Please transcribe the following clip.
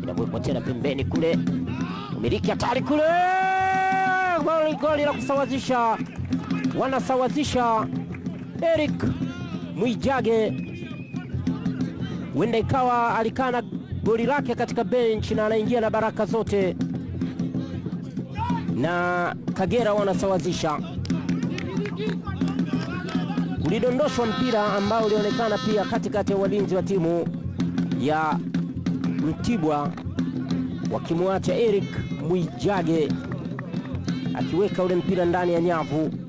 inawekwa tena pembeni kule, umiliki hatari kule, goli goli la kusawazisha, wanasawazisha Eric Mwijage, huenda ikawa alikaa na goli lake katika bench na anaingia na baraka zote, na Kagera wanasawazisha. Ulidondoshwa mpira ambao ulionekana pia katikati ya walinzi wa timu ya Mtibwa wakimwacha Eric Mwijage akiweka ule mpira ndani ya nyavu.